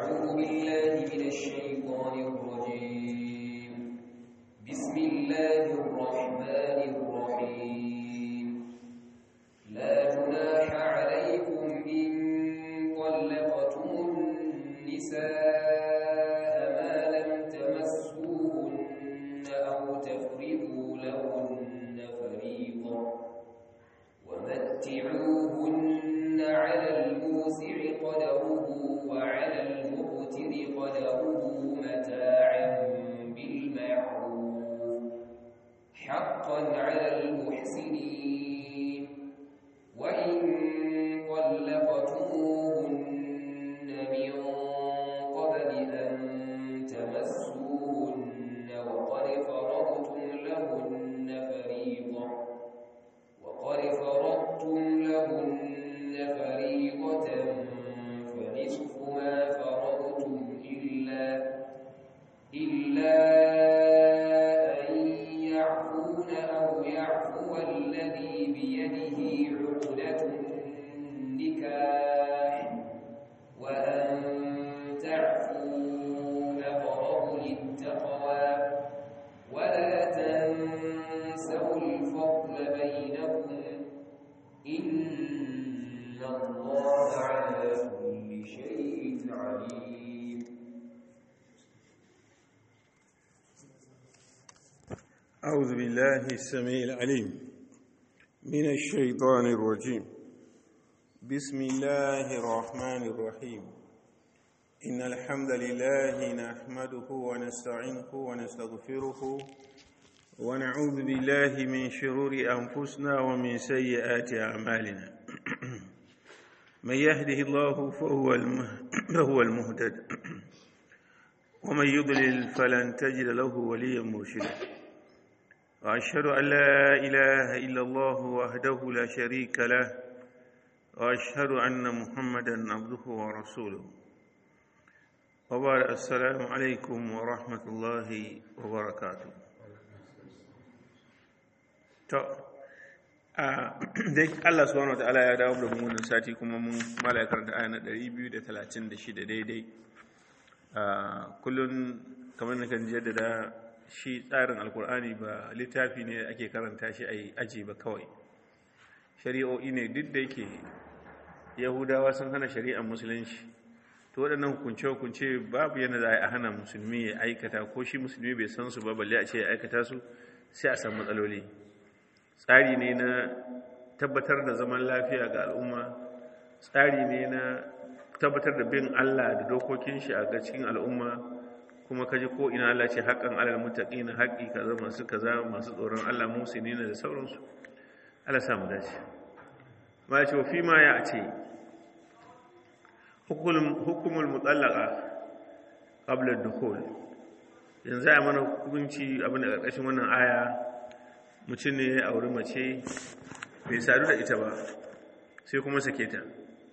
أعوذ بالله من الشيطان الرجيم بسم الله الرحمن الرحيم لا جناح عليكم إن طلقتم النساء ما لم تمسوهن أو تفرضوا لهن فريضة ومتعوهن على الموسع قدره وعلى المقتر قدره متاعا بالمعروف حقا على المحسنين وإن طلقتموهن من قبل أن تمسوهن وقد فرضتم لهن فريضة وقد فرضتم لهن فريضة فنصف ما فرضتم إلا إلا أن يعفون أو يعفو الذي بيده عقدة النكاح وأن تعفوا أقرب للتقوى ولا تنسوا الفضل بينكم إن الله على كل شيء عليم أعوذ بالله السميع العليم من الشيطان الرجيم بسم الله الرحمن الرحيم إن الحمد لله نحمده ونستعينه ونستغفره ونعوذ بالله من شرور أنفسنا ومن سيئات أعمالنا من يهده الله فهو المه- فهو المهتد ومن يضلل فلن تجد له وليا مرشدا وأشهد أن لا إله إلا الله وحده لا شريك له وأشهد أن محمدا عبده ورسوله وبعد السلام عليكم ورحمة الله وبركاته to a dai Allah subhanahu wataala ya dawo da mu wannan sati kuma mun malakar da aya na 236 daidai a kullun kamar na kan jaddada shi tsarin alkur'ani ba littafi ne ake karanta shi a aji ba kawai shari'o'i ne duk da yake yahudawa sun hana shari'ar musulunci to waɗannan hukunce-hukunce babu yana za a hana musulmi ya aikata ko shi musulmi bai san su ba balle a ce ya aikata su sai a san matsaloli tsari ne na tabbatar da zaman lafiya ga al'umma tsari ne na tabbatar da bin allah da dokokin shi a ga cikin al'umma kuma kaji ko ina Allah ce haƙan alal muttaqina haƙi kaza masu kaza masu tsoron Allah musinina da sauransu Allah samu dace ma ce wa fi ma ya ce hukumul mutallaqa qabla ad-dukhul yanzu a mana hukunci abin da ƙarƙashin wannan aya mutum ne ya auri mace bai sadu da ita ba sai kuma sake ta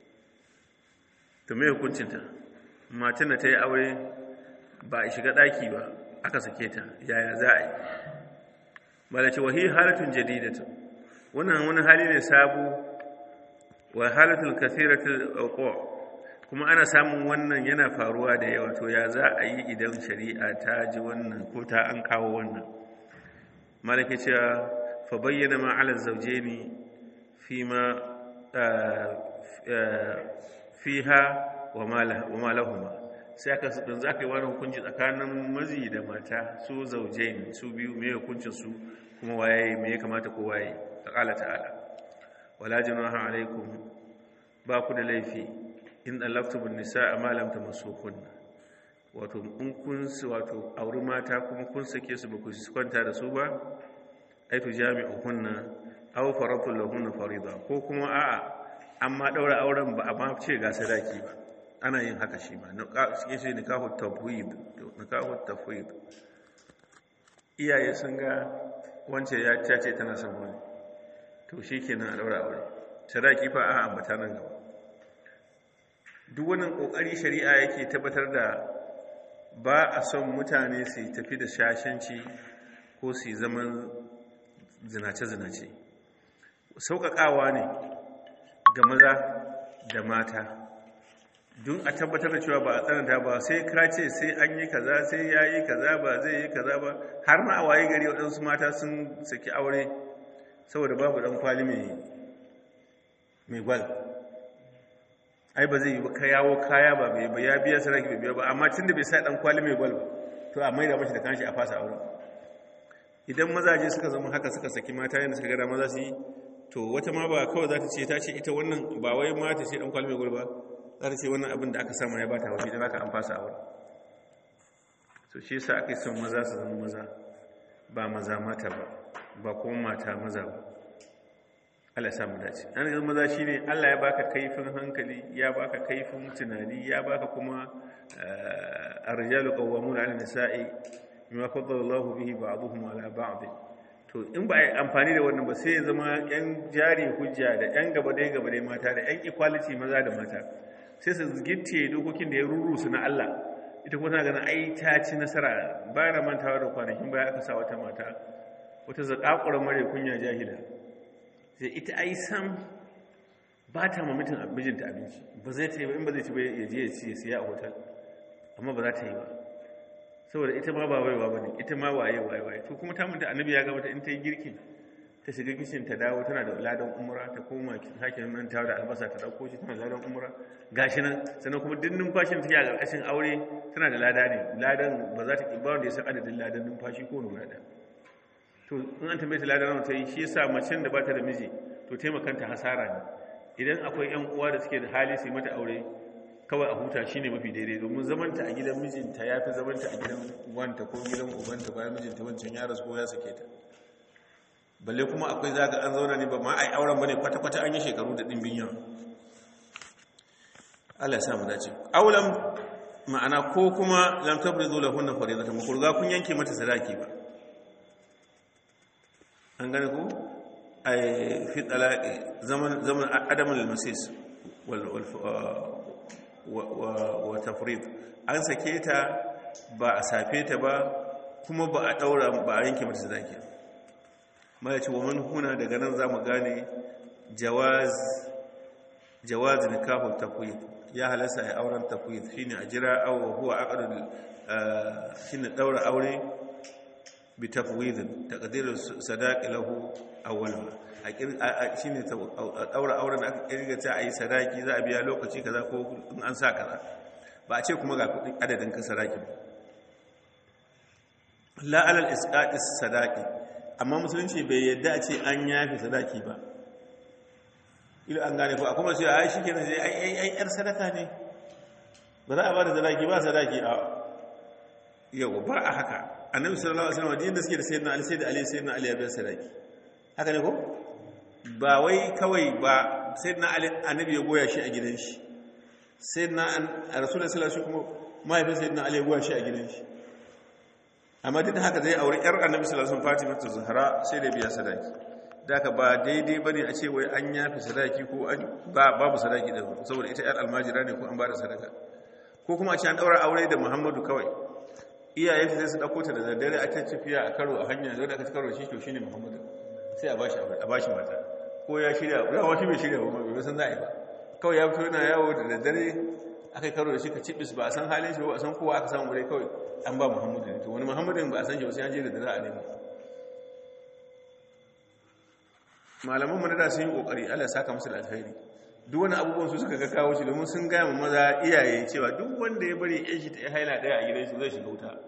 to me hukuncinta matan da ta yi aure ba a shiga ɗaki ba aka sake ta yaya za a yi ba da ce wahi halatun jadidatu wannan wani hali ne sabu wa halatul kasiratul auqa kuma ana samun wannan yana faruwa da yawa to ya za a yi idan shari'a ta ji wannan ko ta an kawo wannan malaka cewa fa bayyana ma ala zawjaini fi ma fiha wa ma lahuma sai aka don za ka yi wani hukunci tsakanin mazi da mata su zauje ne su biyu mai hukuncin su kuma waye mai ya kamata ko waye ta ƙala ta'ala wala junaha alaikum ba ku da laifi in dallaftu bin nisa a malam ta masu kunna wato in kun wato auri mata kuma kun sake su ba ku kwanta da su ba ai tu jami'u kunna aw faratu lahunna farida ko kuma a'a amma daura auren ba a ma ce ga sadaki ba ana yin haka shi ba suke shi nikahu tafwid nikahu tafwid iyaye sun ga wance ya ce tana son wani to shi kenan a daura aure sadaki fa a ambata nan gaba duk wannan kokari shari'a yake tabbatar da ba a son mutane su tafi da shashanci ko su zaman zinace-zinace sauƙaƙawa ne ga maza da mata don a tabbatar da cewa ba a tsananta ba sai ka ce sai an yi kaza sai ya yi kaza ba zai yi kaza ba har ma a waye gari waɗansu mata sun saki aure saboda babu ɗan kwali mai gwal ai ba zai yi ba ka yawo kaya ba bai ba ya biya saraki bai biya ba amma tun da bai sa ɗan kwali mai gwal ba to a maida mashi da kanshi a fasa aure idan mazaje suka zama haka suka saki mata yadda suka gada maza su yi to wata ma ba kawai za ta ce ta ce ita wannan ba wai ma ta ce ɗan kwali mai gwal ba za ta ce wannan abin da aka samu ya bata waje don haka an fasa aure so shi yasa aka yi son maza su zama maza ba maza mata ba ba kuma mata maza ba Allah ya samu dace an ga maza shine Allah ya baka kaifin hankali ya baka kaifin tunani ya baka kuma ar-rijalu qawwamuna 'ala nisa'i bima faddala Allahu bihi ba'dahum 'ala ba'd to in ba ai amfani da wannan ba sai ya zama yan jari hujja da yan gaba dai gaba dai mata da yan equality maza da mata sai su gitte dokokin da ya rurusu na Allah ita kuma tana ganin ai ta ci nasara ba na mantawa da kwanakin baya aka sa wata mata wata zakakuran mare kunya jahila sai ita ai sam ba ta ma mutum mijinta abinci ba zai ta yi ba in ba zai ci ba ya je ya ci ya siya a hotel amma ba za ta yi ba saboda ita ma ba waiwa ba ne ita ma waye waye waye to kuma ta manta annabi ya ga mata in ta yi girkin ta shiga kishin ta dawo tana da ladan umra ta koma sake nan ta da albasa ta dauko shi tana da ladan umra gashi nan sannan kuma duk numfashin take a karkashin aure tana da lada ne ladan ba za ta ki ba wanda ya san adadin ladan numfashi ko wani guda to in an tambaye ta ladan ta yi shi yasa macen da ba ta da miji to taimakanta hasara ne idan akwai yan uwa da suke da hali su yi mata aure kawai a huta shine mafi daidai domin zamanta a gidan mijinta ya fi zamanta a gidan wanta ko gidan ubanta bayan mijinta wancan ya rasu ko ya sake ta balle kuma akwai zaga an zauna ne ba ma ai auren bane kwata-kwata an yi shekaru da dimbin yawa Allah ya sa mu dace aulam ma'ana ko kuma lam tabrizu lahunna faridatan mu kurga kun yanke mata sadaki ba an gane ko ai fi talaqi zaman zaman adamul masis wal wa tafrid an sake ta ba a safe ta ba kuma ba a daura ba a yanke mata sadaki ba ma ce wa man huna daga nan za mu gane jawaz jawaz nikahul tafwid ya halasa ya auren tafwid shine a jira aw huwa aqdul shine daura aure bi tafwid taqdir sadaq lahu awwalan shine daura auren aka kirga ta ayi sadaki za a biya lokaci kaza ko in an sa kaza ba a ce kuma ga kudin adadin ka sadaki la alal isqatis sadaqi amma musulunci bai yadda a ce an yafi sadaki ba ilo an gane ko a kuma sai ai shikenan sai ai ai ai yar sadaka ne ba za a ba da sadaki ba sadaki a yau ba a haka annabi sallallahu alaihi wasallam da suke da sayyidina ali sayyidina ali sayyidina ali ya bayar sadaki haka ne ko ba wai kawai ba sayyidina ali annabi ya goya shi a gidan shi sayyidina rasulullahi sallallahu alaihi wasallam kuma mahaifin sayyidina ali ya goya shi a gidan shi amma duk da haka zai aure yar annabi sallallahu alaihi wasallam Fatima ta Zahra sai da biya sadaki daka ba daidai bane a ce wai an yafi sadaki ko an ba babu sadaki da saboda ita yar almajira ne ko an bada sadaka ko kuma a ce an daura aure da Muhammadu kawai iyaye sai su dauko ta da daddare a ta tafiya a karo a hanya zai da aka karo shi to shine Muhammadu sai a bashi aure a bashi mata ko ya shirya ya wata bai shirya ba bai san za'i ba kawai ya fito yana yawo da daddare aka karo da shi ka cibis ba a san halin shi ba a san kowa aka samu bare kawai an ba muhammadu ne to wani muhammadu ba a san shi ba sai an je da dare a nemo malaman mu da sun yi kokari Allah ya saka musu da alheri duk wani abubuwan su suka ga kawo shi domin sun gaya maza iyaye cewa duk wanda ya bari yan shi ta haila daya a gidan shi zai shiga wuta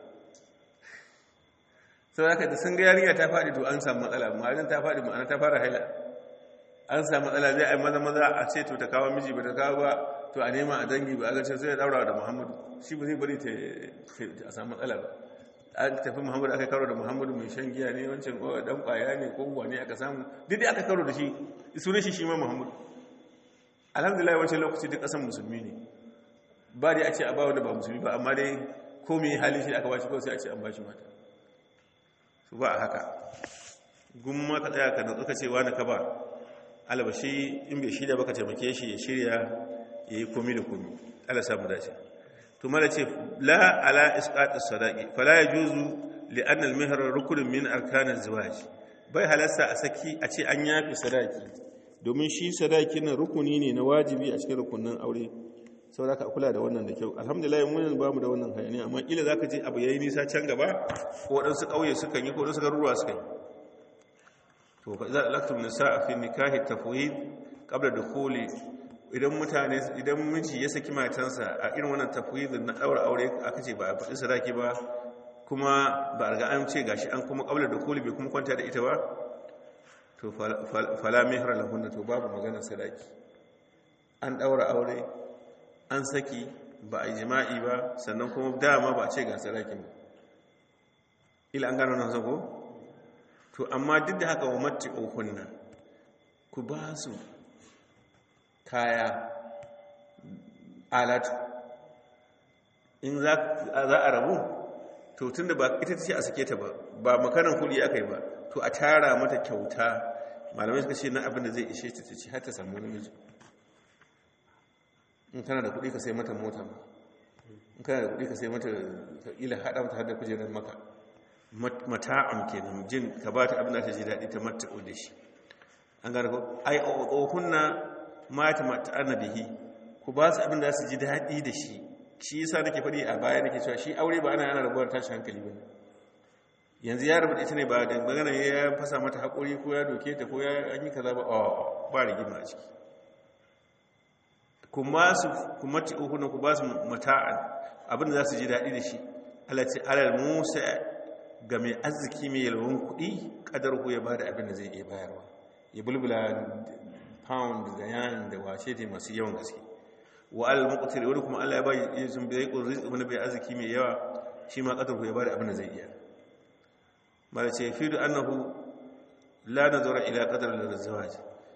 sau da da sun ga yarinya ta faɗi to an samu matsala ma'anin ta faɗi ma'ana ta fara haila an samu matsala zai a maza maza a ce to ta kawo miji ba ta kawo ba to a nema a dangi ba a gace sai ya daura da muhammadu shi ba zai bari ta a samu matsala ba an tafi muhammadu aka karo da muhammadu mai shan giya ne wancan dan kwaya ne ko ne aka samu duk aka karo da shi sunan shi shi ma muhammadu alhamdulillah wancan lokaci duk kasan musulmi ne ba dai a ce a ba wanda ba musulmi ba amma dai ko mai hali shi aka bashi kawai sai a ce an bashi mata su ba a haka gumma ka tsaya ka natsu ka ce wani ka ba alabashi in bai shirya baka taimake shi ya shirya ya yi komi da komi ala samu dace to mala ce la ala isqatis sadaqi fala yajuzu li anna al mihr rukun min arkan az zawaj bai halasta a saki a ce an yafi sadaki domin shi sadaki na rukuni ne na wajibi a cikin rukunin aure sau da ka kula da wannan da kyau alhamdulillah mun ba mu da wannan hayaniya amma kila za ka je abu ya yi nisa can gaba ko waɗansu ƙauye sukan yi ko waɗansu garuruwa sukan yi to fa za a laktum nisa a fi nikahi tafwid qabla dukhuli idan mutane idan miji ya saki matansa a irin wannan tafwid na daura aure aka ce ba a faɗi sadaki ba kuma ba a riga an ce gashi an kuma qabla dukhuli bai kuma kwanta da ita ba to fala mihra lahunna to babu maganar sadaki an daura aure an saki ba a yi jima'i ba sannan kuma dama ba a ce ga sadaki ba ila an gano nan zago to amma duk da haka wa matti ohunna ku ba su kaya alatu in za a rabu to tun da ba ita ce a sake ta ba ba makanan kudi aka yi ba to a tara mata kyauta malamai suka ce na abin da zai ishe ta ce har ta samu namiji in kana da kudi ka sai mata mota in kana da kudi ka sai mata ila haɗa mata hada kujerar maka mata'am kenan jin ka ba ta abin da ta ji daɗi ta mata'u da shi an gane ko ai ohunna mata mata'ana bihi ku ba su abin da su ji daɗi da shi shi yasa nake faɗi a baya nake cewa shi aure ba ana yana rabuwar tashi hankali ba yanzu ya rabu ita ne ba da magana ya fasa mata haƙuri ko ya doke ta ko ya an yi kaza ba a ba rigima a ciki kuma su kuma ti ohunna ku ba su mata'an abin da za su ji daɗi da shi Allah ce alal musa ga mai arziki mai yalwan kuɗi ƙadar ku ya ba da abin da zai iya bayarwa ya bulbula pound da yan da wace ne masu yawan gaske wa alal muqtir wani kuma Allah ya ba ya zumbi ya ƙun rizqi wani bai arziki mai yawa shi ma ƙadar ku ya ba da abin da zai iya mala ce fi da annahu la nazara ila qadar al-zawaj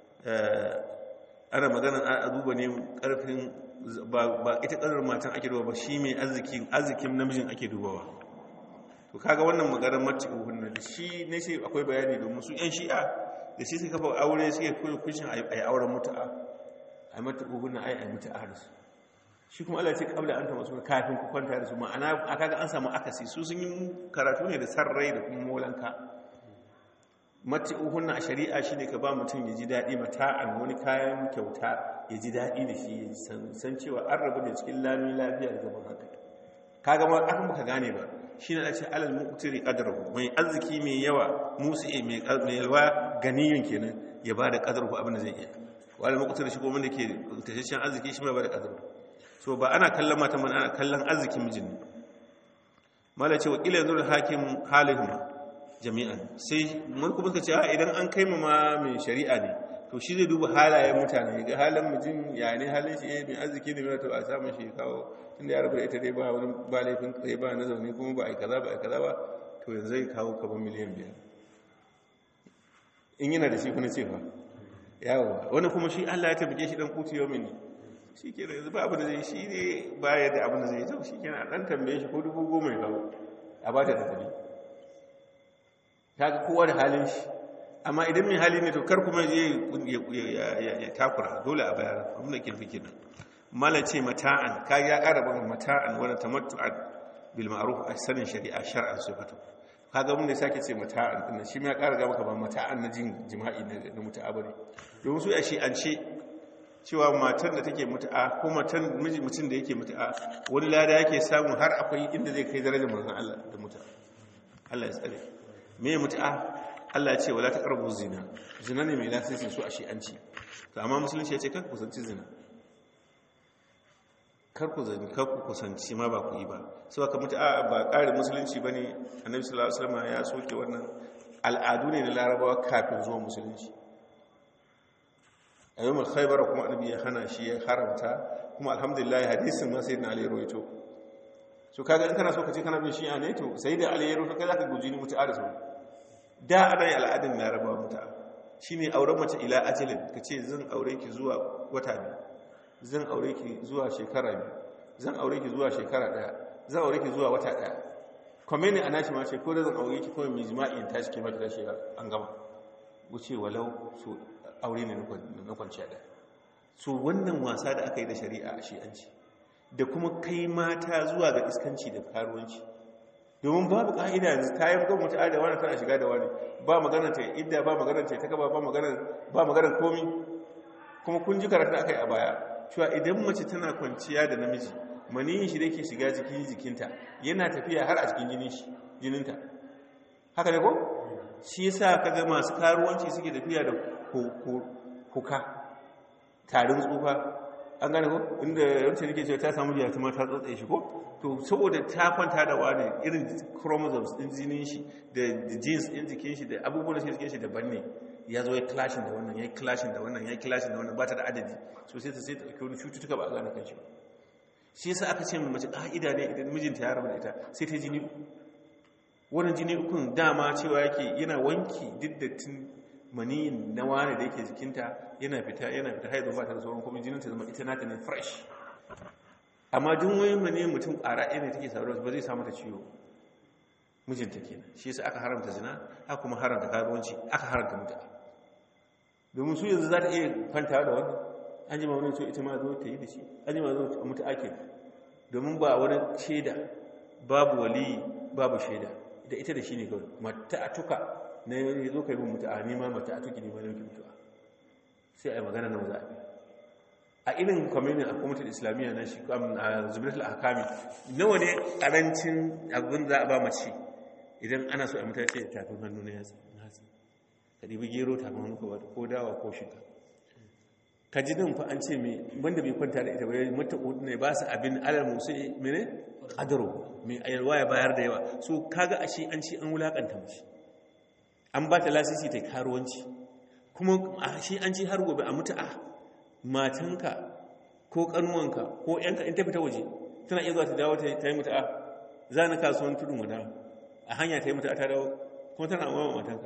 ana magana a duba ne karfin ba ita ƙadar matan ake duba ba shi mai arzikin arzikin namijin ake dubawa to kaga wannan maganar mati uhunna da shi ne sai akwai bayani domin su yan shi'a da shi suka kafa aure suke koyi kushin a yi auren mutu'a a mati uhunna ai a mutu'a da su shi kuma Allah ce kabla an tama su kafin ku kwanta da su ma'ana a kaga an samu akasi su sun yi karatu ne da sarrai da kuma molanka mati uhunna a shari'a shi ne ka ba mutum ya ji daɗi mata'an wani kayan kyauta ya ji daɗi da shi ya san cewa an rabu da cikin lami lafiya da zaman haka kaga ma aka muka gane ba shi ne ce alal muqtiri qadrahu mai arziki mai yawa musi mai mai yalwa ganiyun kenan ya bada qadrahu abin da zai iya wal muqtiri shi kuma da ke tashashin arziki shi mai bada qadrahu so ba ana kallon mata man ana kallon arzikin mijin ne mala ce wa ila yanzu hakim halihum jami'an sai mun kuma suka ce a idan an kai ma mai shari'a ne to shi zai duba halayen mutane ga halin mijin ya ne halin shi mai arziki ne mai to a samun shi kawo tun da ya rabu da ita dai ba wani ba laifin tsaye ba na zaune kuma ba a yi kaza ba a yi kaza ba to yanzu zai kawo kaban miliyan biyar in yana da shi kuna ce fa yawo wani kuma shi allah ya tabbike shi dan kuti yau mini shi ke da yanzu ba abu da zai shi ne ba ya da abu da zai to shi ke na dan tambaye shi ko dubu goma ya kawo a ba ta tafi ta ga kowa da halin shi amma idan mai hali ne to kar kuma ya takura dole a bayar abin da ke fi kenan mala ce mata'an ka ya ƙara ban mata'an wani tamattu'an bil ma'ruf a sanin shari'a shar'an sifatu kaga mun da sake ce mata'an din shi ma ya ƙara ga maka ba mata'an na jin jima'i na mutu'a bane domin su a shi an ce cewa matan da take mutu'a ko matan miji mutum da yake mutu'a wani lada yake samu har akwai inda zai kai darajar manzon Allah da mutu'a Allah ya tsare me mutu'a Allah ya ce wala taqrabu zina zina ne mai lasisin su a shi an ci to amma musulunci ya ce kan kusanci zina karku zani karku kusanci ma ba ku yi ba sau aka mutu a ba ƙarin musulunci ba ne annabi sallallahu alaihi wasallam ya soke wannan al'adu ne na larabawa kafin zuwa musulunci a yau khaybar kuma annabi ya hana shi ya haramta kuma alhamdulillah hadisin ma sayyidina ali rawaito so kaga in kana so ka ce kana bin shi'a ne to sayyidina ali ya rawaito kai zaka guji ni mutu'a da sauri da ana yi al'adun larabawa mutu'a shine auren mace ila ajalin kace zan aure ki zuwa wata biyu zan aure ki zuwa shekara biyu zan aure ki zuwa shekara daya zan aure ki zuwa wata daya kome ne a nashi ma ce ko da zan aure ki kawai mai jima'i in tashi ke mata tashi an gama wuce walau su aure ne na kwanciya daya so wannan wasa da aka yi da shari'a a shi'anci da kuma kai mata zuwa ga iskanci da karuwanci domin babu ka'ida yanzu ta yi gwamnati da wani tana shiga da wani ba maganar ta idda ba maganar ta ta gaba ba maganar komi kuma kun ji karatun aka yi a baya cewa idan mace tana kwanciya da namiji maniyin shi da yake shiga jikin jikinta yana tafiya har a cikin jinin shi jininta haka ne ko shi yasa kaga masu karuwanci suke tafiya da kuka tarin tsufa an gane ko inda yawancin nake cewa ta samu jiya kuma ta tsotse shi ko to saboda ta kwanta da wani irin chromosomes din jinin shi da genes din jikin shi da abubuwan da suke jikin shi daban ne ya zo ya clashin da wannan ya clashin da wannan ya clashin da wannan ba ta da adadi so sai ta sai ta ɗauki wani cututtuka ba a gane kan shi ba shi yasa aka ce mace ƙa'ida ne idan mijinta ya rabu da ita sai ta jini wannan jini ukun dama cewa yake yana wanki duk da tun maniyin na wani da yake jikinta yana fita yana fita haizu ba ta da sauran kuma jininta zama ita nata ne fresh amma duk wani maniyin mutum ƙara ɗaya ne take sauransu ba zai samu ta ciwo mijinta kenan shi yasa aka haramta zina aka kuma haramta karuwanci aka haramta mutu'a domin su yanzu za ta iya kwanta da wannan an ji ma wani so ita ma zo ta yi da shi an ji ma zo a mutu ake domin ba wani shaida babu wali babu shaida da ita da shi ne kawai mata a tuka na yi zo ka yi mutu a nema mata a tuki nema na yankin mutuwa sai a yi magana na maza a irin kwaminin a kwamitin islamiyya na shi a zubirat al'akami nawa ne karancin abin za a ba mace idan ana so a mutace da tafin hannu na yatsa ka ɗibi gero tafin hannu ka wata ko dawa ko shiga ka ji nan fa an ce mai wanda bai kwanta da ita bai mata ne ba su abin alal musu mene adaro mai ayarwa ya bayar da yawa so kaga ashe an ce an wulakanta mace an ba ta lasisi ta karuwanci kuma ashe an ce har gobe a mutu'a matanka ko kanuwanka ko yanka in ta fita waje tana iya zuwa ta dawo ta yi mutu'a za na kasuwan tudun wada a hanya ta yi mutu'a ta dawo kuma tana amma matanka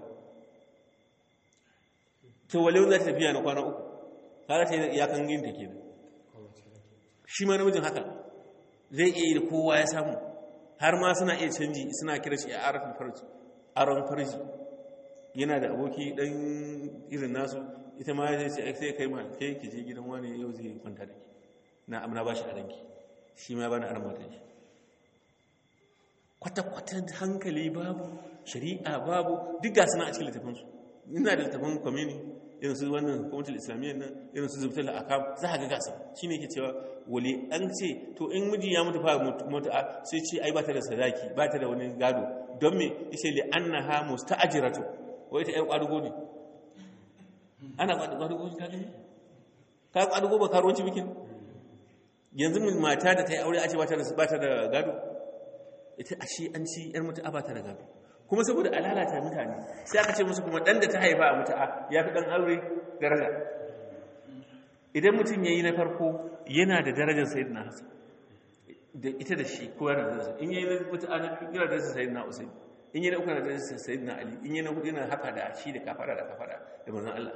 to wale za ta tafiya na kwana uku kaga ta ya kan yin ta kenan shi ma namijin haka zai iya yi da kowa ya samu har ma suna iya canji suna kira shi a arafin farji aron farji yana da aboki dan irin nasu ita ma zai ce sai kai ma kai ki je gidan wani yau zai kwanta da ki na amna ba shi a ranki shi ma bana aron matan shi kwata-kwata hankali babu shari'a babu duk ga suna a cikin littafansu ina da littafin kwamini irin su wannan hukumatul islamiyyar nan irin su zubtar akam za a ga gasa shi ne ke cewa wale an ce to in miji ya mutu fa mutu'a sai ce ai ba ta da sadaki ba ta da wani gado don me ishe li annaha musta'jiratu wai ta yar kwadugo ne ana kwadugo ka gani ka kwadugo ba karuwanci bikin yanzu mata da ta yi aure a ce ba ta da gado ita ashe an ci yar mutu'a ba ta da gado kuma saboda a lalata mutane sai aka ce musu kuma ɗan da ta haifa a mutu'a ya fi ɗan aure daraja idan mutum ya yi na farko yana da darajar sayid na hasan da ita da shi kowa da darajar in yi na mutu'a na yana da darajar sayid na usaid in yi na uku na darajar sayid na ali in yi na hudu yana haka da shi da kafara da kafara da manzon allah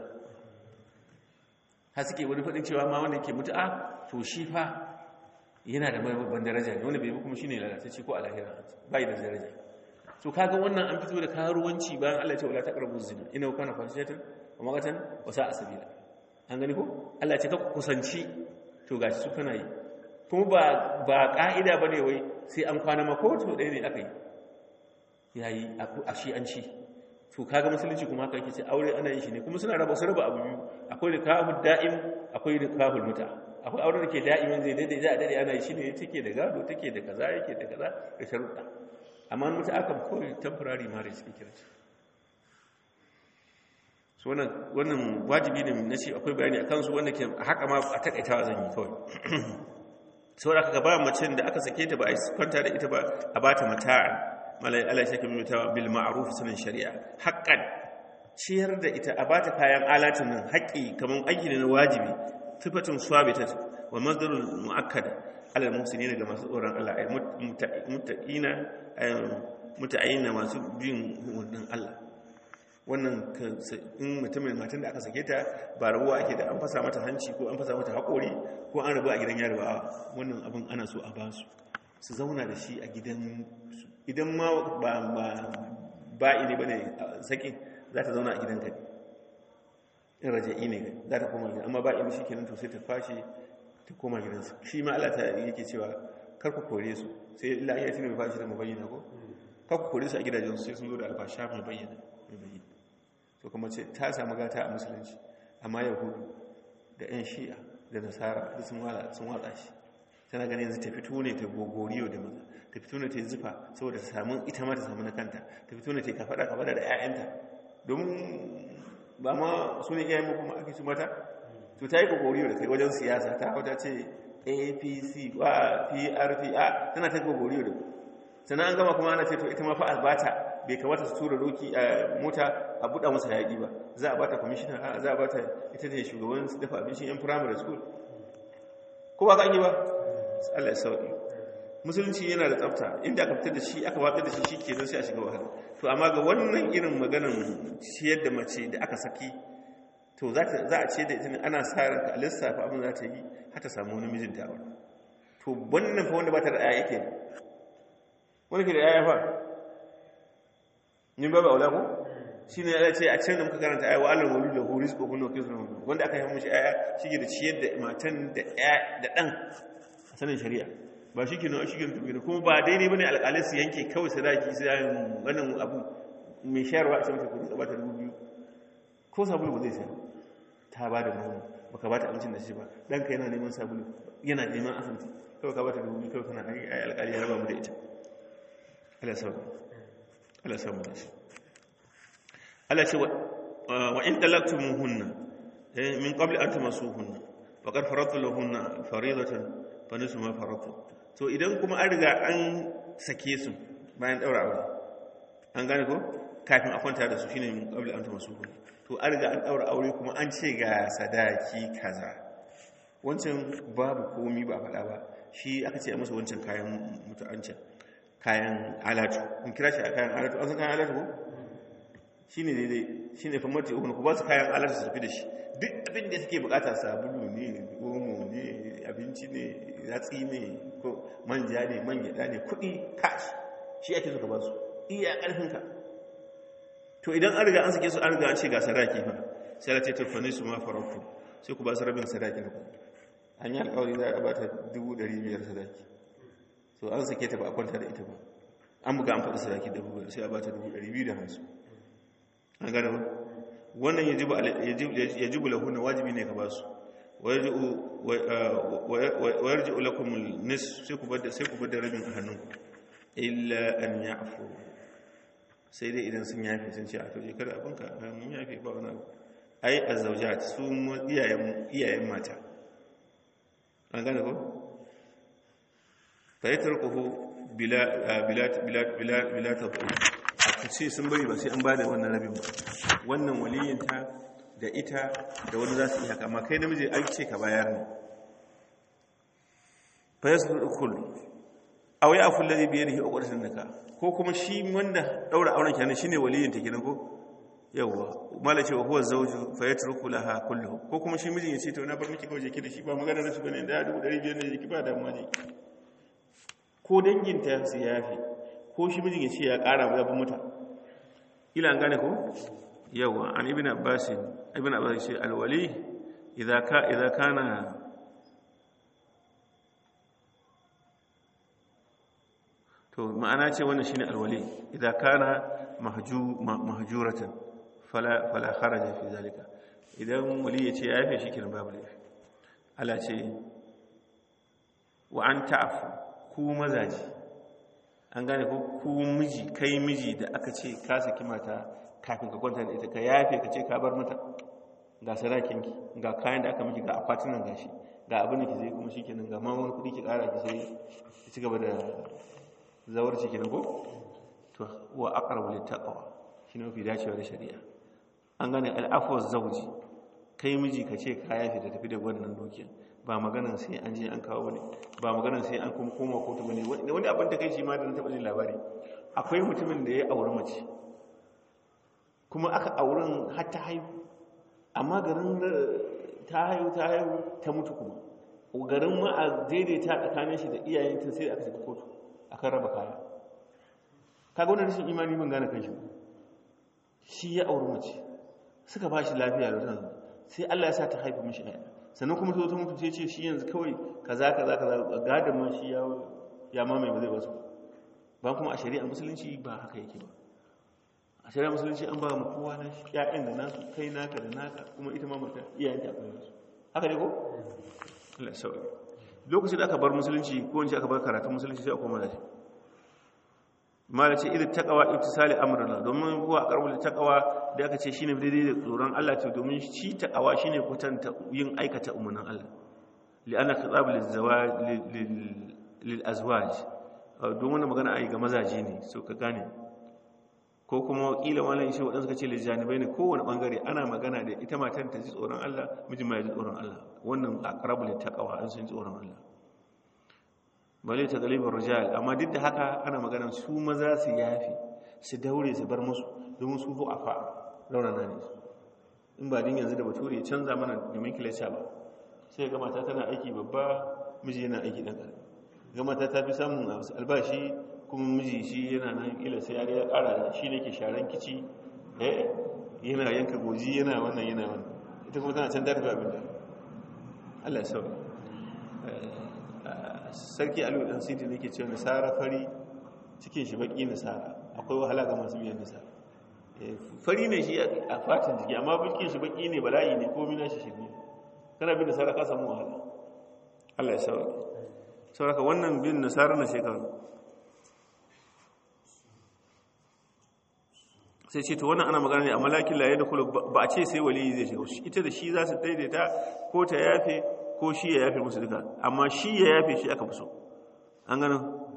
har suke wani faɗin cewa ma wanda ke mutu'a to shi fa yana da mai babban daraja ne wanda bai kuma shine lalatacce ko a lahira bai da daraja to kaga wannan an fito da karuwanci bayan Allah ya ce wala taqrabu zina ina kana fashatan wa magatan wa sa'a sabila an gani ko Allah ya ce ka kusanci to gashi su kana yi kuma ba ba ka'ida bane wai sai an kwana mako to dai ne aka yi yayi a shi an ci to kaga musulunci kuma haka yake ce aure ana yin shi ne kuma suna raba su raba abu biyu akwai da kahul da'im akwai da kahul muta akwai aure da ke da'imin zai daidai za a dade ana yi shi ne take da gado take da kaza yake da kaza da sharuɗa amma mutu aka kawai temporary marriage suke kira ce so wannan wajibi ne na ce akwai bayani a kansu wanda ke haka ma a takaitawa zan yi kawai sau da aka ba macen da aka sake ta ba a kwanta da ita ba a ba ta mata'a malai ala shi kuma mutawa bil ma'ruf sanin shari'a haqqan ciyar da ita a ba ta kayan alatin nan haƙƙi kamar aiki ne na wajibi sifatun sabitat wa masdarul muakkada alal muhsinin ga masu tsoron Allah ay mutaqina muta'ayyina masu bin wannan Allah wannan in mutumin matan da aka sake ta ba rabuwa ake da an fasa mata hanci ko an fasa mata haƙori ko an rabu a gidan yaro ba wannan abin ana so a ba su su zauna da shi a gidan idan ma ba ba ini bane sakin za ta zauna a gidan ka in raja'i ne za ta koma gidan amma ba ini shi kenan to sai ta fashe ta koma gidansu shi ma Allah ta yake cewa kar ku kore su sai illa iya tuna mai fashi da mabayyana ko kar ku kore su a gidajen su sai sun zo da alfasha mai bayyana mai bayyana to kuma ce ta samu gata a musulunci amma yahudu da yan shi'a da nasara da sun watsa shi tana ganin yanzu ta fito ne ta gogoriyo da maza ta fito ne ta yi zufa saboda ta samu ita ma ta samu na kanta ta fito ne ta yi kafaɗa kafaɗa da 'ya'yanta domin ba ma su ne iyayen kuma ake su mata to ta yi gogoriyo da kai wajen siyasa ta hau ta ce apc wa prp a tana ta gogoriyo da ku sannan an gama kuma ana ce to ita ma fa albata bai kamata su tura doki a mota a buɗa masa yaƙi ba za a bata kwamishina a za a bata ita ne shugaban su dafa abincin yan primary school ko ba ka yi ba Allah ya sauƙi musulunci yana da tsafta inda aka fitar da shi aka watsar da shi shi ke sai a shiga wahala to amma ga wannan irin maganan ciyar da mace da aka saki to za a ce da ita ne ana sa ranka a lissafa abin za ta yi har ta samu wani mijinta a to wannan fa wanda ba ta da ɗaya yake wani ke da ɗaya fa ni ba ba aula ko shi ne ya ce a can da muka karanta ayawa allah wani da huris ko kuma kisu wanda aka yi mashi aya shi ke da ciyar da matan da ɗan a sanin shari'a ba shi ke nan shi ke da kuma ba daidai ba ne alƙalai su yanke kawai sadaki su yayin wannan abu mai shayarwa a cikin kudi ba ta dubu biyu ko sabulu ba zai sayar ta ba da nono ba ka ba ta abincin da shi ba ɗanka yana neman sabulu yana neman asibiti kawai ka ba ta dubu biyu kawai kana ai alƙali ya raba mu da ita Allah sauka Allah samu da shi Allah ce wa in talaktumuhunna min qabli an tamasuhunna faqad faradtu lahunna faridatan fa nisu ma faradtu to idan kuma an riga an sake su bayan daura aure an gane ko kafin a kwanta da su shine min qabli an tamasuhunna to an riga an daura aure kuma an ce ga sadaki kaza wancan babu komi ba faɗa ba shi aka ce a masa wancan kayan mutu'ancin kayan alatu in kira shi a kayan alatu an san kayan alatu ko shi ne daidai shi ne famati uku ku ba su kayan alatu su tafi da shi duk abin da suke bukata sabulu ne omo ne abinci ne yatsi ne ko manja ne man gyada ne kudi cash shi ake suka ba su iya karfinka to idan an riga an sake su an riga an ce ga sadaki fa sai la ce tafani su ma farautu sai ku ba su rabin sadaki na ku an yi alkawari za a ba ta dubu ɗari biyar sadaki so an sake ta ba a kwanta da ita ba an buga an faɗi sadaki da buga sai a ba ta dubu ɗari biyu da hamsin an gane ba wannan ya jibu lahuna wajibi ne ka ba su wayar ji ulakumul nis sai ku bada rabin a hannunku illa an ya afu sai dai idan sun yafe sun ce a to kada abinka mun yafe ba wani abu ai a zaujat su iyayen mata an gane ko fayyatarkuhu bila tafi a ce sun bari ba sai an ba da wannan rabin ba wannan waliyinta da ita da wani za su iya kama kai namiji an ce ka bayar ne fayyarkul a wai afun lalai biyar da ke naka ko kuma shi wanda daura auren kenan shine waliyinta kenan ko yawwa mala cewa huwa zawju fayatruku laha kullu ko kuma shi mijin ya ce to na bar miki kawai jiki da shi ba magana da su bane da 500 ne jiki ba damuwa ne ko danginta su yafi ko shi mijin ya ce ya ƙara zabin muta ila an gane ko yawa an ibn abbas ibn abbas ce alwali idza ka idza kana to ma'ana ce wannan shine alwali idza kana mahju mahjuratan fala fala kharaja fi zalika idan wali ya ce ya yafe shi kenan babu laifi Allah ce wa an ta'fu ku mazaji an gane ko ku miji kai miji da aka ce ka saki mata kafin ka kwanta da ita ka yafe ka ce ka bar mata ga sadakinki ga kayan da aka miki ga akwatunan gashi ga abin da ki zai kuma shikenan ga ma wani kudi ki kara ki sai ki ci gaba da zawarci kenan ko to wa aqrabu lit taqwa shine mafi dacewa da shari'a an gane al'afwa zawji kai miji ka ce ka yafe da tafi da wannan dukiya ba maganan sai an je an kawo bane ba maganan sai an kuma koma kotu bane wani abin da kai shi ma da na taɓa jin labari akwai mutumin da ya auri mace kuma aka auren har ta haihu amma garin ta haihu ta haihu ta mutu kuma garin ma a daidaita tsakanin shi da iyayenta sai aka shiga kotu akan raba kaya kaga wannan rashin imani ban gane kan shi shi ya auri mace suka ba shi lafiya da tanzu sai Allah ya sa ta haifa mishi ɗaya sannan kuma ta mutu sai ce shi yanzu kawai kaza kaza kaza gadon ma shi ya mamaye ba zai wasu ba kuma a shari'a musulunci ba haka yake ba a shari'a musulunci an ba mu kowa na shi ƴaƴan da nasu kai naka da naka kuma ita ma mata iyayen ta akwai nasu haka ne ko Allah sauki lokacin da aka bar musulunci ko wance aka bar karatun musulunci sai a koma da shi mala ce idan taqwa ittisali amrullah domin huwa aqrabul taqwa da aka ce shine daidai da tsoron Allah ce domin shi taqwa shine kwatanta yin aikata umarnin Allah li'anna khitab lizawaj lil azwaj don wannan magana ai ga mazaje ne so ka gane ko kuma kila malam shi wadansu suka ce lijanibai ne kowane bangare ana magana da ita matan ta ji tsoron Allah mijin ma ya ji tsoron Allah wannan aqrabul taqwa an sun ji tsoron Allah bale ta galibar rijal amma duk da haka ana magana su maza su yafi su daure su bar musu domin su zo afa raunana ne in ba din yanzu da bature ya canza mana nomenclature ba sai ga mata tana aiki babba miji yana aiki dan karami ga mata ta fi samun albashi kuma miji shi yana nan ila sai ya ya kara shi ne ke sharan kici eh yana yanka goji yana wannan yana wannan ita kuma tana can da tafi abin da Allah ya sauka sarki alu dan sidi ne ke cewa nasara fari cikin shi baki nasara akwai wahala ga masu biyan nasara fari ne shi a fatin jiki amma bikin shi baki ne bala'i ne ko mina shi shi ne kana bin nasara ka samu wahala Allah ya sauka sauraka wannan bin nasara na shekaru sai ce to wannan ana magana ne a malakin laye da kula ba a ce sai waliyi zai shiga ita da shi za su daidaita ko ta yafe ko shi ya yafe musu duka amma shi ya yafe shi aka fi so an gano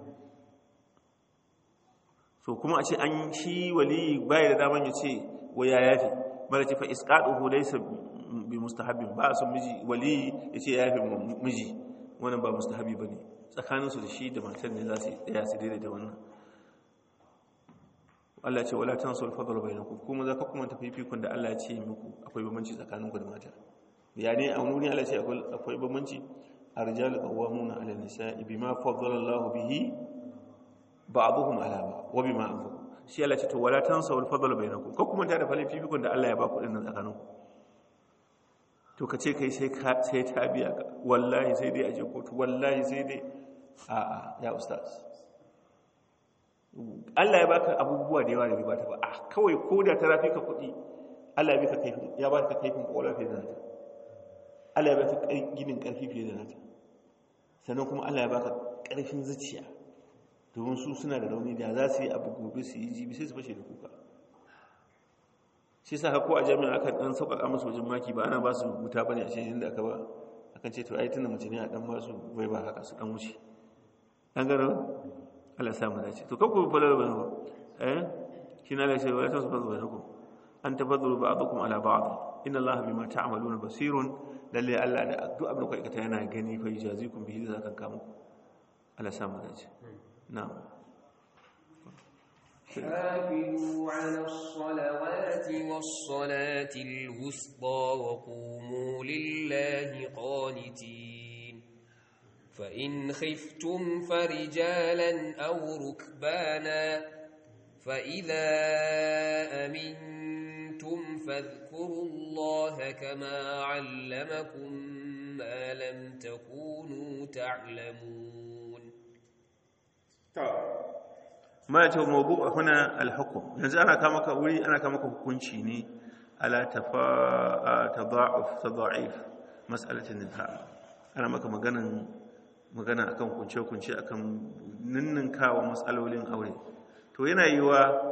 so kuma a ce an shi waliyi baya da daman ya ce wa ya yafe mara ce fa isqaduhu laysa bi mustahabbin ba su miji waliyi ya ce ya yafe miji wannan ba mustahabi bane tsakaninsu da shi da matan ne za su daya su daidaita wannan Allah ce wala tansul fadl bainakum kuma za ka kuma tafi fikun da Allah ya ce muku akwai bambanci tsakaninku da mata ya ne a wani Allah ce akwai bambanci arjalu qawwamuna 'ala nisa'i bima faddala Allahu bihi ba'dhum 'ala ba'd wa bima anfaqu shi Allah ce to wala tansul fadl bainakum ko kuma ta da falin fikun da Allah ya ba ku dinnan tsakaninku to ka ce kai sai ka sai ta biya ka wallahi sai dai aje kotu wallahi sai dai a'a ya ustaz Allah ya baka abubuwa da yawa da bai bata ba a kawai ko da ta rafi ka kuɗi Allah ya baka kaifin ya baka kaifin ƙwaƙwalwa fiye da nata Allah ya baka ginin ƙarfi fiye da nata sannan kuma Allah ya baka ƙarfin zuciya domin su suna da rauni da za su yi abu gobe su yi jibi sai su fashe da kuka shi sa ko a jami'a aka dan sauƙaƙa musu wajen maki ba ana ba su wuta bane a cikin da aka ba akan ce to ai tunda mace ne a dan ba su bai ba haka su dan wuce an gano Allah samu dace to kanku falal bane eh shi na lace wala tasbazu bainakum an tafaddalu ba'dukum ala ba'd inna Allah bima ta'maluna basirun lalle Allah da duk abin da kuka aikata yana gani fa yajazikum bihi da zakan kamu Allah samu dace na'am حافظوا على الصلوات والصلاة الوسطى وقوموا لله قانتين فإن خفتم فرجالا أو ركبانا فإذا أمنتم فاذكروا الله كما علمكم ما لم تكونوا تعلمون ما يتو موضوع هنا الحكم yanzu ana kama ka wuri ana kama ka hukunci ne ala tada'uf tada'if mas'alatin nikah ana maka maganan magana akan kunce-kunce akan ninninkawa matsalolin aure to yana yi wa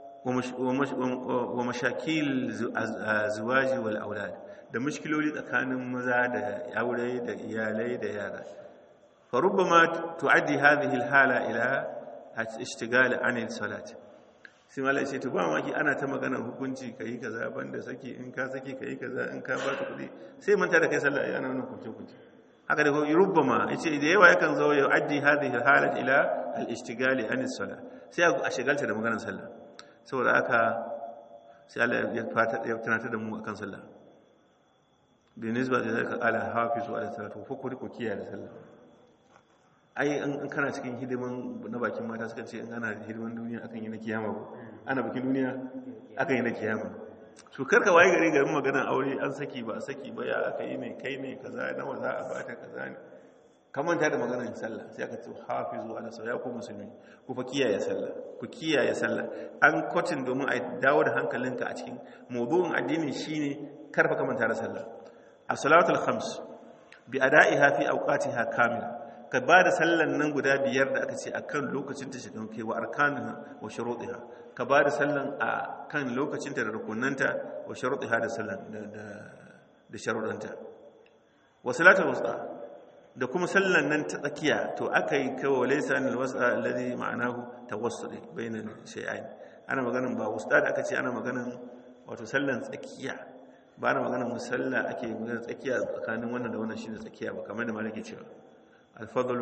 wa mashakil zuwaji wal aulad da mushkiloli tsakanin maza da aure da iyalai da yara fa rubbama tu'addi hadhihi al-hala ila ishtigal an salat sai malai sai to ba maki ana ta maganar hukunci kai kaza banda saki in ka saki kai kaza in ka ba ta kudi sai manta da kai sallah yana wannan kunce-kunce haka da rubbama yace da yawa yakan zo ya addi hadhihi alhalat ila al-ishtigali an as-salah sai a shigalta da maganar sallah saboda haka sai Allah ya fata ya tunatar da mu akan sallah bi nisba da zaka ala hafizu ala salatu fa ku riko kiyaye sallah ai an kana cikin hidiman na bakin mata suka ce in ana hidiman duniya akan yi na kiyama ba ana bakin duniya akan yi na kiyama su karka waye gari garin maganar aure an saki ba saki ba ya aka yi ne kai ne kaza nawa za a bata kaza ne kamanta da maganar sallah sai aka ce hafizu ala sallah ya ku musulmi ku fa kiyaye sallah ku kiyaye sallah an kwatin domin a dawo da hankalinka a cikin mawdu'in addini shine karfa kamanta da sallah as-salatul khams bi ada'iha fi awqatiha kamila ka ba da sallan nan guda biyar da aka ce akan lokacin ta shiga kai wa arkanuha wa shurutiha ka ba da sallan a kan lokacin ta da rukunanta wa shurutiha da sallan da da da sharuɗanta wa salatul wusta da kuma sallan nan ta tsakiya to aka yi kawo laysa anil wasa alladhi ma'anahu tawassuli bainal shay'ain ana maganan ba wusta da aka ce ana maganan wato sallan tsakiya ba na maganan musalla ake maganan tsakiya tsakanin wannan da wannan shine tsakiya ba kamar da malaki cewa الفضل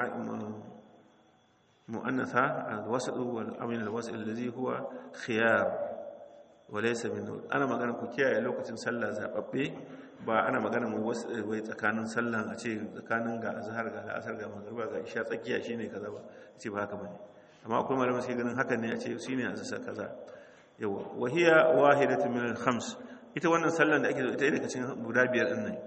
مؤنثة الوسط والأمن الوسط الذي هو خيار وليس من أنا magana ku kiyaye lokacin sallah zababbe ba ana magana mu wai tsakanin sallan a ce tsakanin ga azhar ga al'asar ga magriba ga isha tsakiya shine kaza ba ce ba haka bane amma akwai malaman sai ganin hakan ne a ce shine azza kaza yawa wa hiya wahidatu min al-khams ita wannan sallan da ake ita daga cikin guda biyar din nan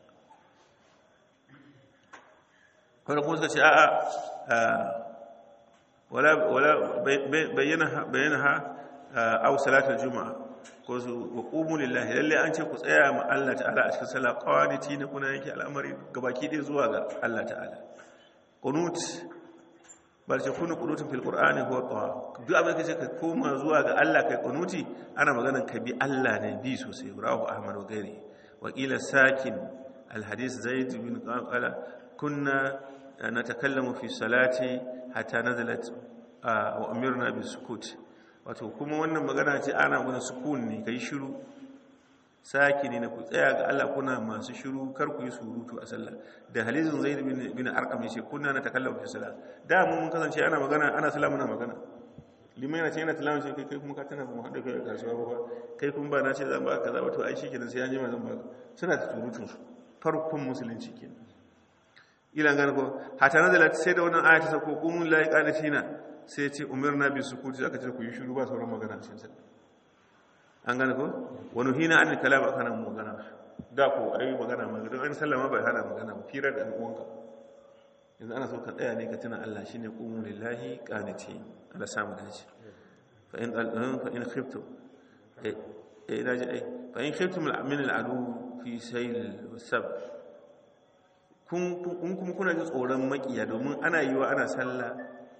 wanda kuma suka ce a'a wala bayyana ha au salatul juma'a ko su wa qumu lillahi lalle an ce ku tsaya ma Allah ta'ala a cikin sallah qawaniti na kuna yake al'amari gabaki dai zuwa ga Allah ta'ala qunut bal ce kunu qunutun fil qur'ani huwa tawa duk abin da kace ka koma zuwa ga Allah kai qunuti ana maganan ka bi Allah ne bi sosai rawahu ahmad wa gairi wa qila sakin al hadith zaid bin qala kunna natakallamu fi salati hatta nazalat wa umirna bis sukut wato kuma wannan magana ce ana guna sukun ne kai shiru saki ne na ku tsaya ga Allah kuna masu shiru kar ku yi surutu a sallah da halizin zaid bin bin arqam yace kunna natakallamu fi salat da mun kasance ana magana ana sallah muna magana liman yana ce yana tilawa ce kai kai kuma ka tana mu hada kai kasuwa ba kai kuma ba na ce zan ba kaza ba to ai shikenan sai an jima zan ba suna ta surutun su farkon musulunci kenan ila gane ko hata nazalat sai da wannan aya ta sako qumul la qanatina sai ya ce umirna bi sukuti aka ce ku yi shiru ba sauran magana cikin sa an gane ko wani hina an kalam akan magana da ko ai magana magana don an sallama bai hana magana ba firar da uwanka yanzu ana so ka tsaya ne ka tuna Allah shine qumul lillahi qanitin Allah samu dace fa in fa in khiftu eh eh daji ai fa in khiftum min al-adu fi sayl wasab kun kuma kuna ji tsoron makiya domin ana yiwa ana sallah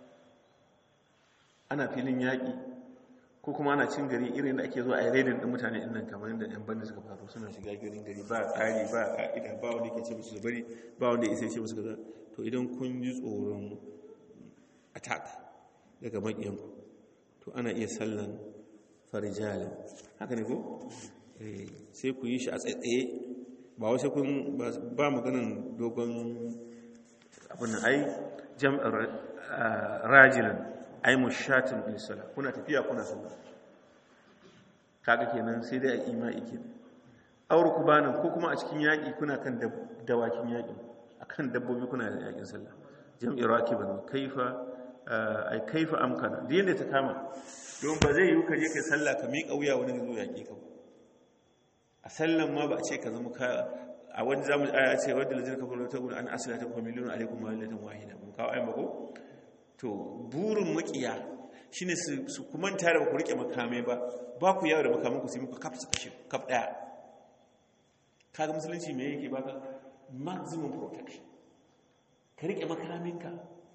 ana filin yaƙi ko kuma ana cin gari irin da ake zuwa a redin ɗin mutane ɗin nan kamar yadda ‘yan banda suka faru suna shiga garin gari ba tsari ba ƙa'ida ba wanda ke ce musu bari ba wanda isa ce musu kaza to idan kun ji tsoron attack daga makiyanku to ana iya sallan farijalin haka ne ko sai ku yi shi a tsaye ba wasu kun ba maganin dogon abin da ai jam'ar rajilan ai mushatin bisala kuna tafiya kuna sallah kaga kenan sai dai a imai kenan aure ku banan ko kuma a cikin yaƙi kuna kan dawakin yaƙi akan dabbobi kuna da yaƙin sallah jam'i rakiban kaifa ai kaifa amkana da yadda ta kama don ba zai yi ka je kai sallah ka miƙa wuya wani zo yaƙi ka a sallan ma ba a ce ka zama ka a wani zamu aya ce wadda lajin ka fara ta gudu an asila ta kuma miliyonu alaikum mahallatan wahida mun kawo ayin bako to burin makiya shine su kuma tare ba ku rike makamai ba ba ku yawo da makaman ku sai muku kaf su kashe kaf daya kaga musulunci me yake baka maximum protection ka rike makaminka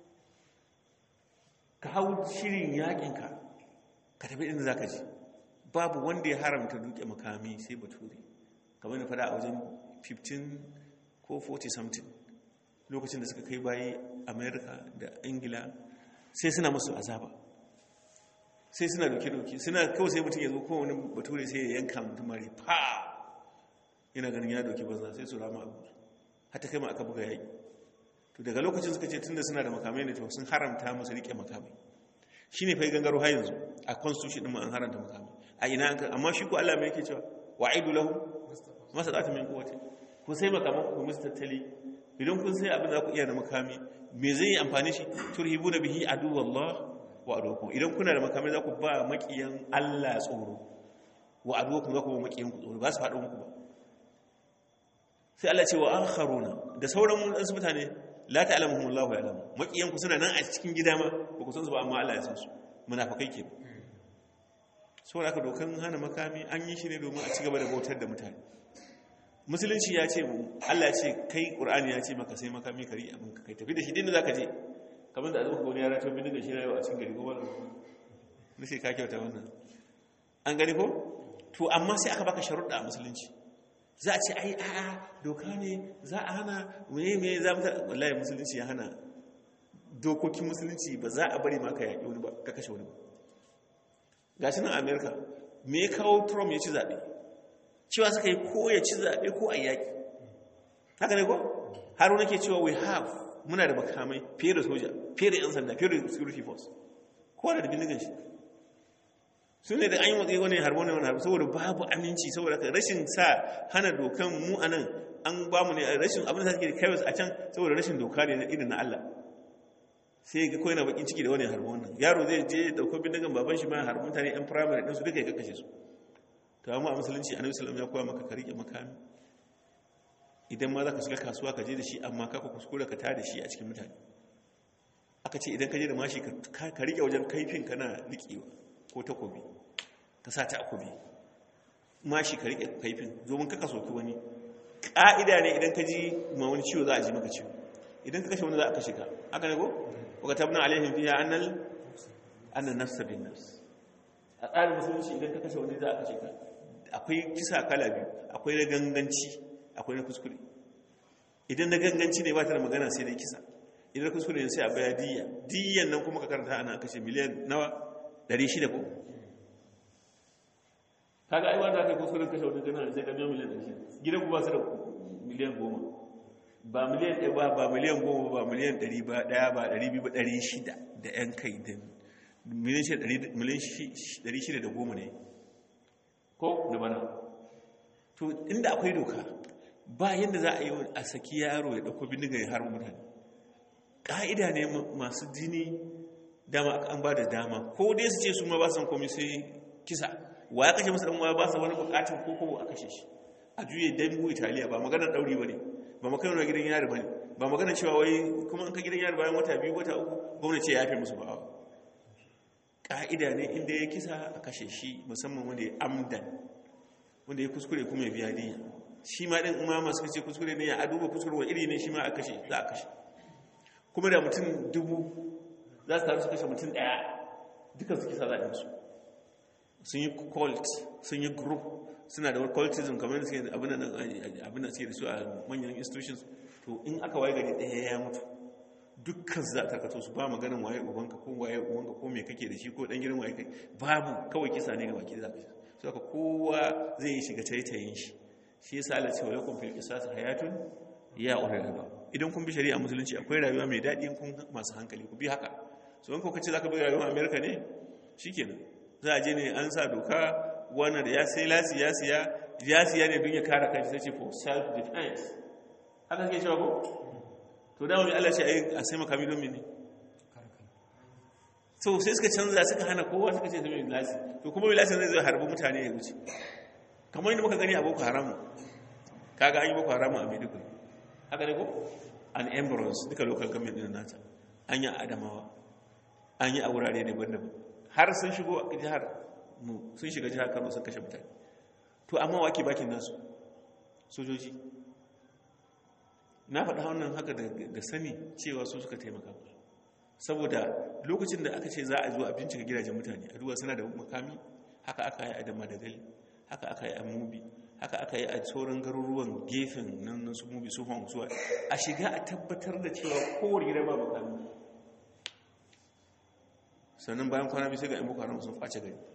ka hau shirin yakinka ka tafi inda zaka ji babu wanda ya haramta duke makami sai bature kamar da fada a wajen 15 ko 40 something lokacin da suka kai bayi america da ingila sai suna musu azaba sai suna doke-doke suna kawai sai mutum ya zo kowane bature sai ya yanka mutum mari pa yana ganin ya doke banza sai su rama abu hata kai ma aka buga yaƙi to daga lokacin suka ce tunda suna da makamai ne to sun haramta musu rike makamai shi ne fai gangaro har yanzu a constitution ɗin an haramta makamai a ina an amma shi ko Allah mai yake cewa wa'idu lahu masadatu min quwwati ku sai makaman ku musu tattali idan kun sai abin da ku iya da makami me zai yi amfani shi turhibuna bihi aduwallah wa aduwakum idan kuna da makamai za ku ba makiyan Allah tsoro wa aduwakum za ku ba makiyan ku tsoro ba su faɗo muku ba sai Allah ce wa akharuna da sauran wasu mutane la ta'lamuhum Allah ya alamu makiyan ku suna nan a cikin gida ma ba ku san su ba amma Allah ya san su munafikai ke saboda haka dokan hana makami an yi shi ne domin a ci gaba da bautar da mutane musulunci ya ce Allah ya ce kai Qur'ani ya ce maka sai makami kari abin ka kai tafi da shi din da zaka je kamar da azuka wani yara to bin da shi rayuwa a cikin gari ko wannan nace ka kyauta wannan an gani ko to amma sai aka baka sharuɗa a musulunci za a ce ai a'a doka ne za a hana meye meye za mu wallahi musulunci ya hana dokokin musulunci ba za a bari maka yaƙi wani ba ka kashe wani ba gashi nan america me ya kawo trump ya ci zaɓe cewa suka yi ko ya ci zaɓe ko a yaƙi haka ne ko har wani ke cewa we have muna da makamai fiye da soja fiye da 'yan sanda fiye da security force kowa da bindigan shi su ne da an yi matsayi wani harbo ne wani harbo saboda babu aminci saboda ka rashin sa hana dokan mu a nan an ba mu ne rashin abin da suke da kaiwas a can saboda rashin doka ne na irin na Allah sai ga kawai na bakin ciki da wani harbo wannan yaro zai je dauko bindigan baban shi ma harbo mutane yan firamare ɗin su duka ya kakashe su to amma a musulunci annabi sallallahu ya koya maka ka rike makami idan ma za ka shiga kasuwa ka je da shi amma ka kuskure ka tada shi a cikin mutane aka ce idan ka je da mashi ka rike wajen kaifin kana riƙewa ko takobi ka sa ta akobi mashi ka rike kaifin domin kaka soki wani ƙa'ida ne idan ka ji ma wani ciwo za a ji maka ciwo idan ka kashe wani za a kashe ka haka ne ko waka tabna alaihim fiha annal annan nafsa bin nafs a tsarin musulunci idan ka kashe wani za a kashe ka akwai kisa kala biyu akwai na ganganci akwai na kuskure idan na ganganci ne ba ta da magana sai dai kisa idan na kuskure ne sai a baya diya diyan nan kuma ka karanta ana kashe miliyan nawa 600 ko kaga ai wanda kai kuskuren kashe wani gana sai ka biyo miliyan 600 gidan ku ba su da miliyan 10 ba miliyan 1 ba ba miliyan 10 ba miliyan 100 ba daya ba 200 ba 600 da yan kai din miliyan 610 ne ko da bana to inda akwai doka ba yadda za a yi a saki yaro ya dauko bindiga ya harbi mutane ƙa'ida ne masu jini dama an ba da dama ko dai su ce su ma ba san komai sai kisa wa ya kashe musu dan waya ba sa wani bukatun ko ko a kashe shi a juye dangu italiya ba maganar dauri bane ba maganar gidan yari bane ba maganar cewa wai kuma an ka gidan yari bayan wata biyu wata uku gwamnati ya yafe musu ba ka'ida ne inda ya kisa a kashe shi musamman wanda ya amdan wanda ya kuskure kuma ya biya diya shi ma din umama suka ce kuskure ne ya duba kuskure wa iri ne shi ma a kashe za a kashe kuma da mutum dubu za su taru su kashe mutum daya dukkan su kisa za a su sun yi cult sun yi group suna da cultism kamar da suke abin da suke da su a manyan institutions to in aka waye gari daya ya mutu dukkan za a tarkato su ba maganin waye ubanka ko waye ubanka ko me kake da shi ko dan gidan waye kai babu kawai kisa ne ga baki da zaka so haka kowa zai shiga taitayin shi shi yasa Allah ce wa lakum fil qisas hayatun ya ulil idan kun bi shari'a musulunci akwai rayuwa mai daɗi kun masu hankali ku bi haka so in kuka ce zaka bi rayuwar America ne shikenan za a je ne an sa doka wannan da ya sai lasi ya siya ya siya ne don ya kare kanshi sai ce for self defense haka ke cewa ko to dama mai Allah ce a sai makami don mene so sai suka canza suka hana kowa suka ce sai mai lasi to kuma mai lasi zai zai harbi mutane ya wuce kamar yadda muka gani a boko haram kaga an yi boko haram a maiduguri haka ne ko an embarrass duka local government din nata an yi adamawa an yi a wurare daban-daban har sun shigo a jihar mu sun shiga jihar kano sun kashe mutane to amma wake bakin nasu sojoji na faɗa wannan haka da sani cewa su suka taimaka saboda lokacin da aka ce za a zo a bincika gidajen mutane a duba suna da makami haka aka yi a da madagali haka aka yi a mubi haka aka yi a sauran garuruwan gefen nan na su mubi su hong zuwa a shiga a tabbatar da cewa kowar gida ba makami sannan bayan kwana biyu sai ga 'yan boko haram sun face gari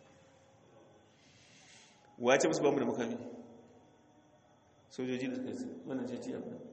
wace musu ba mu da makami sojoji da suka yi wannan ce ce abin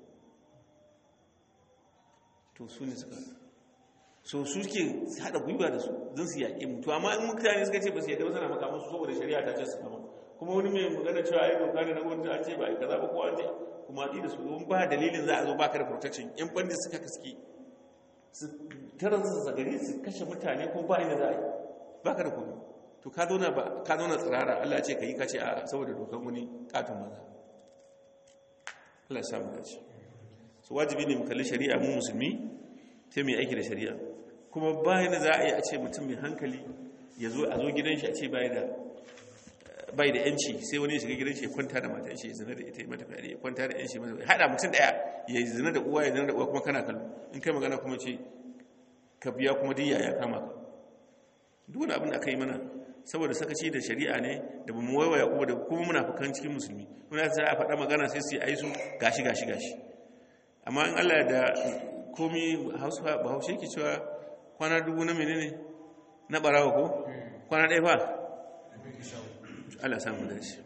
to su ne suka so su ke haɗa gwiwa da su don su yaƙe mu to amma in mutane suka ce ba su yaƙe ba suna makamansu saboda shari'a ta ce su kama kuma wani mai magana cewa ai doka ne na gwamnati an ce ba a kaza ba ko an ce kuma a da su don ba dalilin za a zo baka da protection yan bandi suka kaski su tarar su zagari su kashe mutane ko ba inda za a yi baka da komai to ka zauna ba ka zauna tsirara Allah ce ka yi kace a saboda dokar wani katon maza Allah ya samu dace so wajibi ne mu kalli shari'a mu musulmi sai mu yi aiki da shari'a kuma bayan da za a yi a ce mutum mai hankali ya zo a zo gidan shi a ce bai da bai da yanci sai wani ya shiga gidan shi ya kwanta da matar matan shi zina da ita mata fyaɗe ya kwanta da yan shi mata haɗa mutum ɗaya ya zina da uwa ya zina da uwa kuma kana kallo in kai magana kuma ce ka biya kuma diya ya kama ka duk wani abin da aka yi mana saboda sakaci da shari'a ne da ba mu waiwaya kuma da kuma muna fukan cikin musulmi muna sai a faɗa magana sai su yi aisu gashi gashi gashi amma in Allah da komi hausa ba haushe ke cewa kwana dubu na menene na barawa ko kwana ɗaya fa Allah samu da shi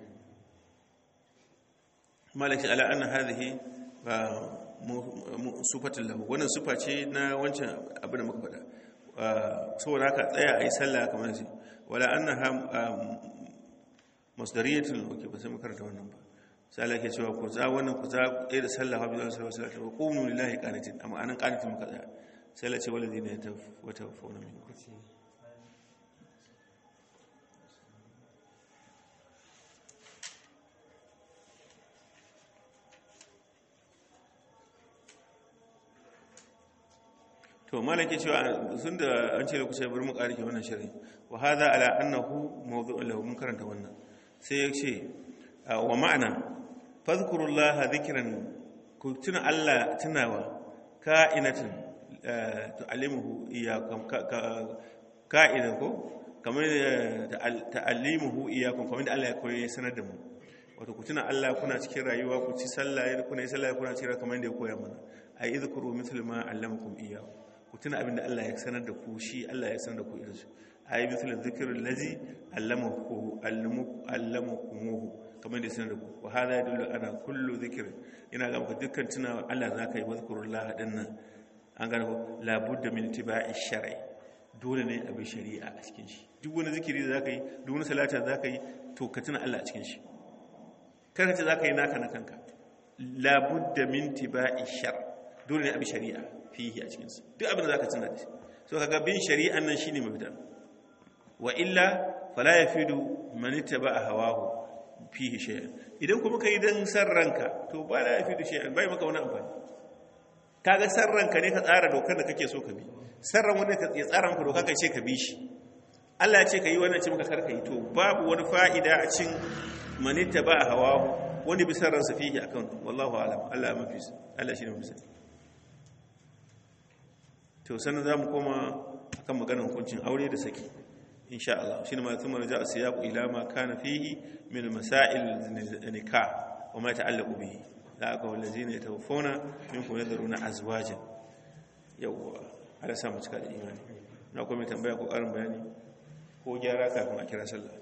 malaki ala anna hadhihi sufatul lahu wannan sufa ce na wancan abin da muka faɗa saboda haka tsaya ayi sallah kamar shi wala annaha masdariyatul okay ba sai mu karanta wannan ba sai Allah ke cewa ku za wannan ku za ɗaya da sallah wa biyu sallallahu alaihi wa qumu lillahi qanitin amma anan qanitin muka tsaya sai Allah ce walladina yatawaffawna minkum to malaki cewa sun da an ce da kusa bari mu ƙarike wannan shirin wa hadha ala annahu mawdu'un lahu mun karanta wannan sai ya ce wa ma'ana fadhkurullaha dhikran ku tuna Allah tunawa ka'inatin tu'allimuhu iyyakum ka'ina ko kamar ta'allimuhu iyyakum kamar da Allah ya koyi sanar da mu wato ku tuna Allah kuna cikin rayuwa ku ci sallah kuna yi sallah kuna cikin kamar da ya koya mana ai idhkuru mithla ma allamakum iyyahu ku tuna abinda Allah ya sanar da ku shi Allah ya sanar da ku irin su ayi misalin zikirin lazi allamaku allamukumuhu kamar da sanar da ku wa hada yadullu ana kullu zikir ina ga maka dukkan tuna Allah zaka yi mazkurullah din nan an ga ko la budda min tibai shar'i dole ne abi shari'a a cikin shi duk wani zikiri da zaka yi duk wani salata da zaka yi to ka tuna Allah a cikin shi kar ka ce zaka yi naka na kanka la budda min tibai shar dole ne abi shari'a fihi a cikinsa duk abin da za ka tuna da shi so kaga bin shari'an nan shine mafita wa illa fala yafidu man ittaba hawahu fihi shay'an idan kuma kai dan san ranka to ba la yafidu shay'an bai maka wani amfani kaga san ranka ne ka tsara dokar da kake so ka bi sarran wanda ka ya tsara maka doka kai ce ka bi shi Allah ya ce ka yi wannan ce maka karka yi to babu wani fa'ida a cin man ittaba hawahu wani bi sarransa fihi akan wallahu alam Allah ya mafi Allah shine mafi to sannan za mu koma akan maganar hukuncin aure da saki insha Allah shine ma thumma raja asiyaqu ila ma kana fihi min masail nikah wa ma ta'allaqu bihi la aka wallazina yatawaffawna minkum yadruna azwajan yawa ala sa mu cika da imani na kuma tambaya ko karin bayani ko gyara kafin a kira sallah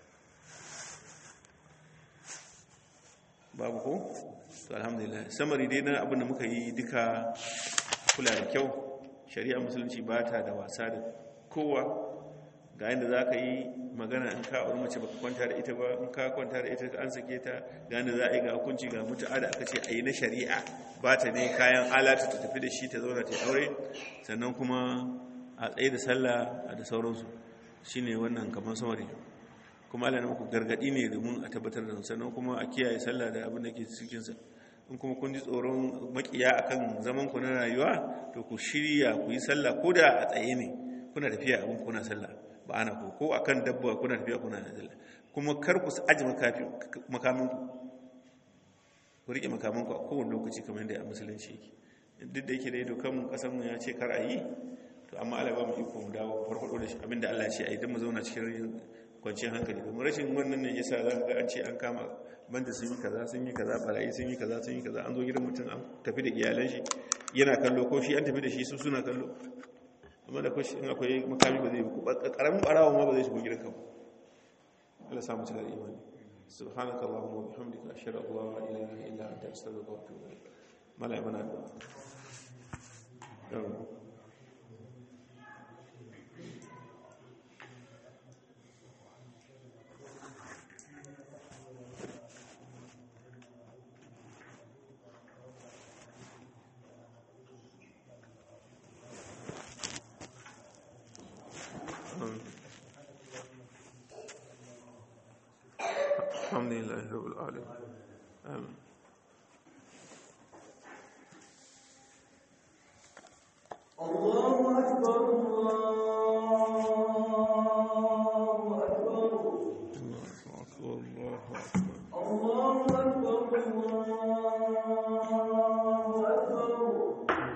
babu ko to alhamdulillah samari dai na abin da muka yi duka kula da kyau shari'a musulunci ba ta da wasa da kowa ga yadda za ka yi magana in ka auri mace baka kwanta da ita ba in ka kwanta da ita ka an sake ta ga yadda za a yi ga hukunci ga mutu'a da aka ce a yi na shari'a ba ta ne kayan alata ta tafi da shi ta zauna ta yi aure sannan kuma a tsaye da sallah da sauransu shine wannan kamar samari kuma Allah na muku gargadi ne domin a tabbatar da sannan kuma a kiyaye sallah da abin da ke cikinsa in kuma kun ji tsoron makiya akan zaman ku na rayuwa to ku shirya ku yi sallah ko da a tsaye ne kuna tafiya abin kuna sallah ba ana ko ko akan dabba kuna tafiya kuna sallah kuma kar ku aji makamin ku ku rike makamin ku a kowane lokaci kamar yadda a musulunci yake duk da yake da dokan mu kasan mu ya ce kar a yi to amma Allah ba mu iko mu dawo farfado da shi abinda Allah ya ce a yi don mu zauna cikin kwanciyar hankali domin rashin wannan ne yasa za ga an ce an kama banda sun yi kaza sun yi kaza barayi sun yi kaza sun yi kaza an zo gidan mutum an tafi da iyalan shi yana kallo ko shi an tafi da shi su suna kallo amma da kwashi in akwai makami ba zai yi karamin barawa ma ba zai shigo gidan ka Allah samu cika da imani subhanaka allahumma wa bihamdika ashhadu an la ilaha illa anta astaghfiruka wa atubu ilaik malai mana da الحمد لله رب العالمين آمين الله أكبر الله أكبر الله أكبر الله أكبر